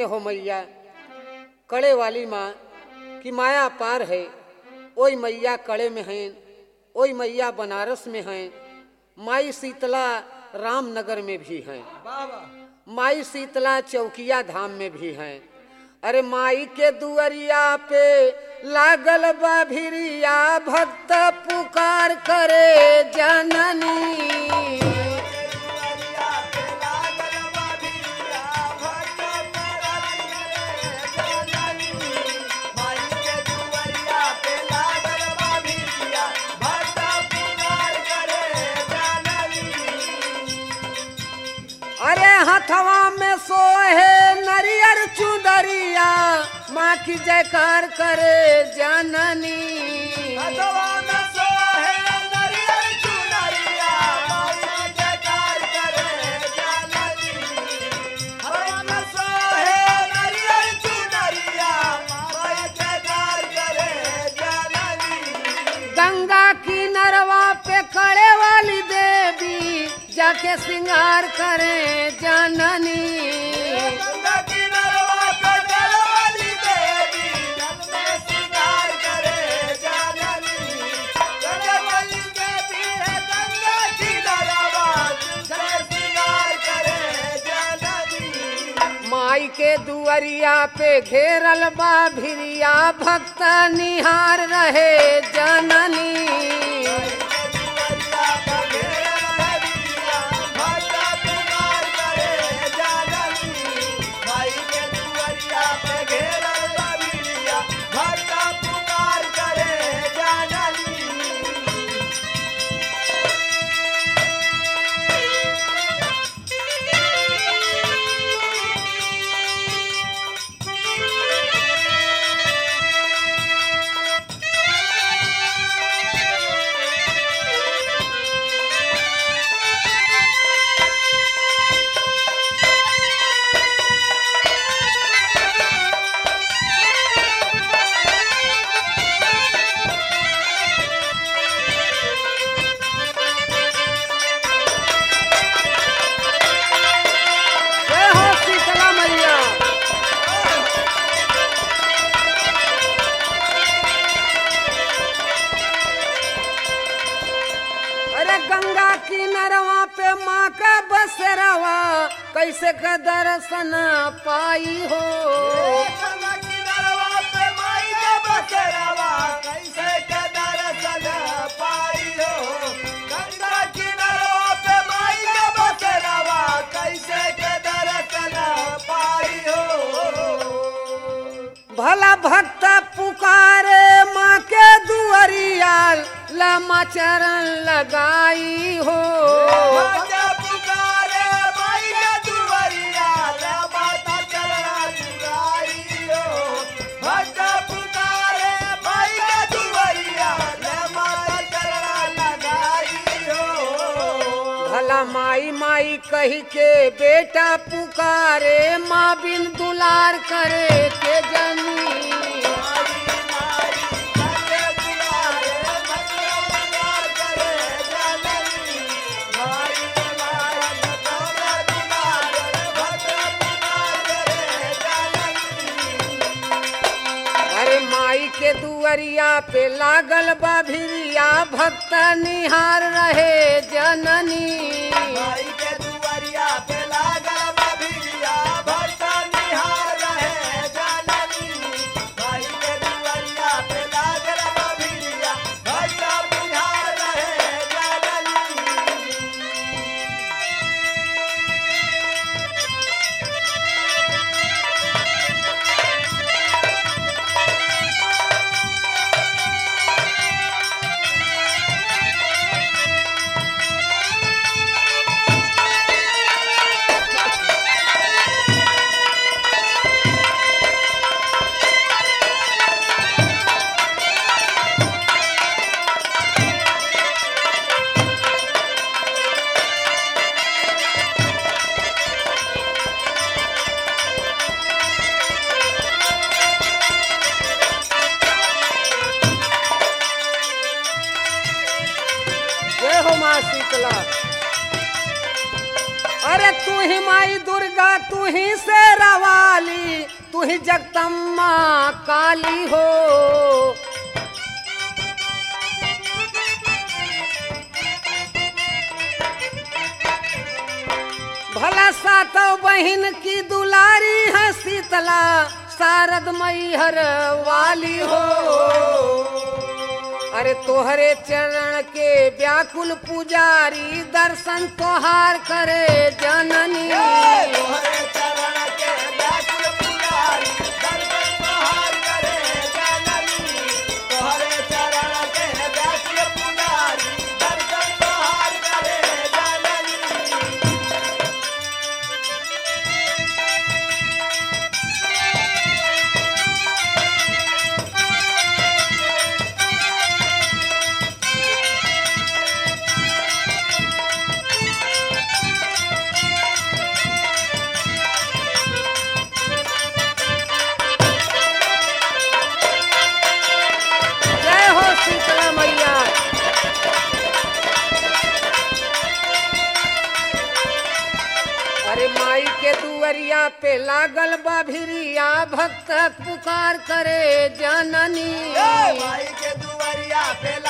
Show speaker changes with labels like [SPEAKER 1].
[SPEAKER 1] में हो मैया कड़े वाली माँ की माया पार है ओई मैया कड़े में हैं ओई मैया बनारस में हैं माई शीतला रामनगर में भी हैं माई शीतला चौकिया धाम में भी हैं अरे माई के दुअरिया पे लागल बा भिरिया भक्त पुकार करे जननी अरे हथवा में सोहे नरियर चुदरिया माँ की जयकार करे जननी गंगा की नरवा पे खड़े वाली देवी जाके श्रृंगार करे जननी माई के दुअरिया पे घेरल बा भिरिया भक्त निहार रहे जननी जय हो शीतला मैया अरे गंगा की नरवा पे माँ का बसरवा कैसे का दर्शन पाई हो भला भक्त पुकारे माँ के दुअरिया लमा चरण लगाई हो भला माई माई कही के बेटा पुकारे माँ बिन दुलार करे के जनी अरे माई के दुअरिया पे लागल बा भिरिया भक्त निहार रहे जननी जय हो माँ शीतला अरे तू ही माई दुर्गा तू ही शेरावाली तू ही जगदम्मा काली हो भला सातों बहन की दुलारी है शीतला शारद मैहर वाली हो अरे तोहरे चरण के व्याकुल पुजारी दर्शन तोहार करे जननी
[SPEAKER 2] तोहरे चरण के व्याकुल पुजारी, दर्शन तोहार करे जननी। तोहरे चरण के व्याकुल पुजारी, दर्शन तोहार करे जननी।
[SPEAKER 1] जय हो शीतला मैया अरे माई के दुअरिया पे लागल बा भिरिया भक्त पुकार करे जननी
[SPEAKER 2] ए, माई के दुआरिया पे